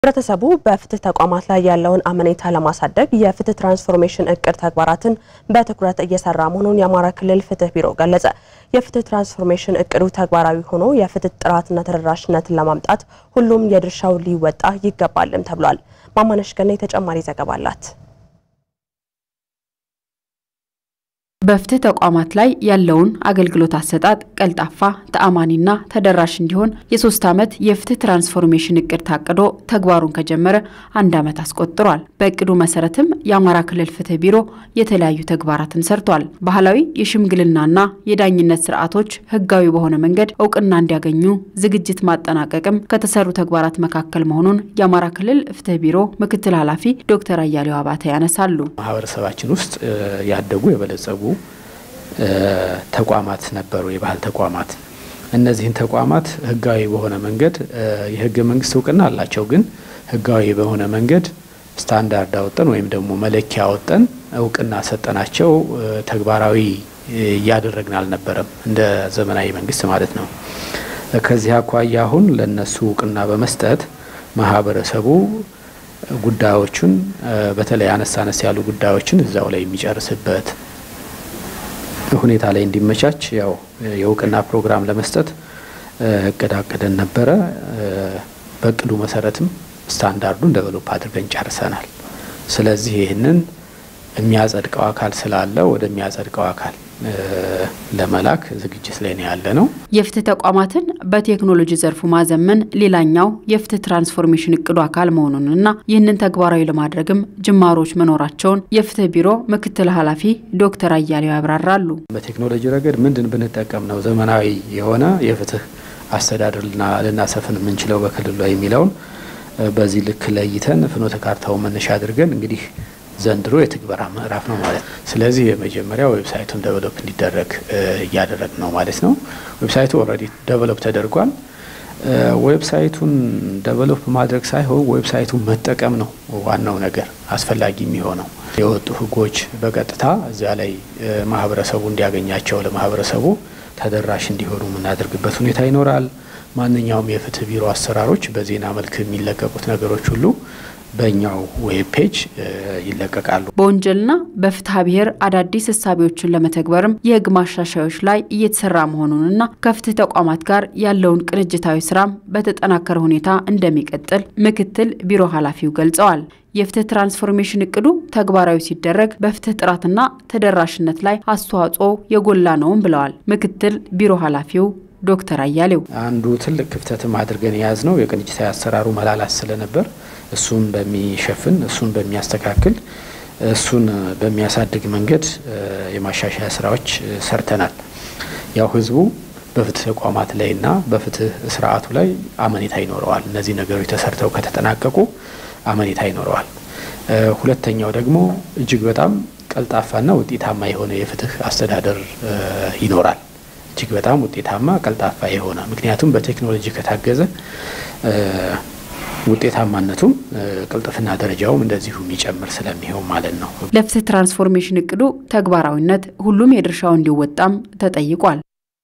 ህብረተሰቡ በፍትህ ተቋማት ላይ ያለውን አመኔታ ለማሳደግ የፍትህ ትራንስፎርሜሽን እቅድ ተግባራትን በትኩረት እየሰራ መሆኑን የአማራ ክልል ፍትህ ቢሮ ገለጸ። የፍትህ ትራንስፎርሜሽን እቅዱ ተግባራዊ ሆኖ የፍትህ ጥራትና ተደራሽነትን ለማምጣት ሁሉም የድርሻው ሊወጣ ይገባልም ተብሏል። ማማነሽ ገና ተጨማሪ ዘገባ አላት። በፍትህ ተቋማት ላይ ያለውን አገልግሎት አሰጣጥ ቀልጣፋ፣ ተአማኒና ተደራሽ እንዲሆን የሶስት ዓመት የፍትህ ትራንስፎርሜሽን እቅድ ታቅዶ ተግባሩን ከጀመረ አንድ ዓመት አስቆጥሯል። በእቅዱ መሰረትም የአማራ ክልል ፍትህ ቢሮ የተለያዩ ተግባራትን ሰርቷል። ባህላዊ የሽምግልናና የዳኝነት ስርዓቶች ህጋዊ በሆነ መንገድ እውቅና እንዲያገኙ ዝግጅት ማጠናቀቅም ከተሰሩ ተግባራት መካከል መሆኑን የአማራ ክልል ፍትህ ቢሮ ምክትል ኃላፊ ዶክተር አያሌው አባተ ያነሳሉ። ማህበረሰባችን ውስጥ ያደጉ የበለጸጉ ተቋማት ነበሩ፣ የባህል ተቋማት። እነዚህን ተቋማት ህጋዊ በሆነ መንገድ የህገ መንግስት እውቅና አላቸው። ግን ህጋዊ በሆነ መንገድ ስታንዳርድ አወጠን ወይም ደግሞ መለኪያ አወጠን እውቅና ሰጠናቸው ተግባራዊ እያደረግን አልነበረም፣ እንደ ዘመናዊ መንግስት ማለት ነው። ከዚህ አኳያ አሁን ለነሱ እውቅና በመስጠት ማህበረሰቡ ጉዳዮቹን በተለይ አነስ አነስ ያሉ ጉዳዮችን እዛው ላይ የሚጨርስበት ሁኔታ ላይ እንዲመቻች ያው የእውቅና ፕሮግራም ለመስጠት እቅድ አቅደን ነበረ። በእቅዱ መሰረትም ስታንዳርዱን ደቨሎፕ አድርገን ጨርሰናል። ስለዚህ ይህንን የሚያጸድቀው አካል ስላለ ወደሚያጸድቀው አካል ለመላክ ዝግጅት ላይ ነው ያለ ነው። የፍትህ ተቋማትን በቴክኖሎጂ ዘርፉ ማዘመን ሌላኛው የፍትህ ትራንስፎርሜሽን እቅዱ አካል መሆኑንና ይህንን ተግባራዊ ለማድረግም ጅማሮች መኖራቸውን የፍትህ ቢሮ ምክትል ኃላፊ ዶክተር አያሌው ያብራራሉ። በቴክኖሎጂ ረገድ ምንድን ብንጠቀም ነው ዘመናዊ የሆነ የፍትህ አስተዳደር ልናሰፍን የምንችለው በክልሉ ላይ የሚለውን በዚህ ልክ ለይተን ፍኖተ ካርታውን መነሻ አድርገን እንግዲህ ዘንድሮ የትግበራ ምዕራፍ ነው ማለት ነው። ስለዚህ የመጀመሪያ ዌብሳይቱን ደቨሎፕ እንዲደረግ እያደረግ ነው ማለት ነው። ዌብሳይቱ ኦልሬዲ ደቨሎፕ ተደርጓል። ዌብሳይቱን ደቨሎፕ ማድረግ ሳይሆን ዌብሳይቱን መጠቀም ነው ዋናው ነገር አስፈላጊ የሚሆነው። የወጡ ሕጎች በቀጥታ እዚያ ላይ ማህበረሰቡ እንዲያገኛቸው ለማህበረሰቡ ተደራሽ እንዲሆኑ የምናደርግበት ሁኔታ ይኖራል። ማንኛውም የፍትህ ቢሮ አሰራሮች በዜና መልክ የሚለቀቁት ነገሮች ሁሉ በእኛው ዌብ ፔጅ ይለቀቃሉ። በወንጀልና በፍትሐ ብሔር አዳዲስ እሳቤዎችን ለመተግበርም የህግ ማሻሻዮች ላይ እየተሰራ መሆኑንና ከፍትህ ተቋማት ጋር ያለውን ቅንጅታዊ ስራም በተጠናከረ ሁኔታ እንደሚቀጥል ምክትል ቢሮ ኃላፊው ገልጸዋል። የፍትህ ትራንስፎርሜሽን እቅዱ ተግባራዊ ሲደረግ በፍትህ ጥራትና ተደራሽነት ላይ አስተዋጽኦ የጎላ ነውም ብለዋል ምክትል ቢሮ ኃላፊው ዶክተር አያሌው። አንዱ ትልቅ ክፍተትም አድርገን የያዝ ነው የቅንጅታዊ አሰራሩ መላላት ስለነበር እሱን በሚሸፍን እሱን በሚያስተካክል እሱን በሚያሳድግ መንገድ የማሻሻያ ስራዎች ሰርተናል። ያው ህዝቡ በፍትህ ተቋማት ላይና በፍትህ ስርዓቱ ላይ አመኔታ ይኖረዋል። እነዚህ ነገሮች ተሰርተው ከተጠናቀቁ አመኔታ ይኖረዋል። ሁለተኛው ደግሞ እጅግ በጣም ቀልጣፋና ውጤታማ የሆነ የፍትህ አስተዳደር ይኖራል። እጅግ በጣም ውጤታማ ቀልጣፋ የሆነ ምክንያቱም በቴክኖሎጂ ከታገዘ ውጤታማነቱም ቅልጥፍና ደረጃውም እንደዚሁ የሚጨምር ስለሚሆን ማለት ነው። ለፍትህ ትራንስፎርሜሽን እቅዱ ተግባራዊነት ሁሉም የድርሻው እንዲወጣም ተጠይቋል።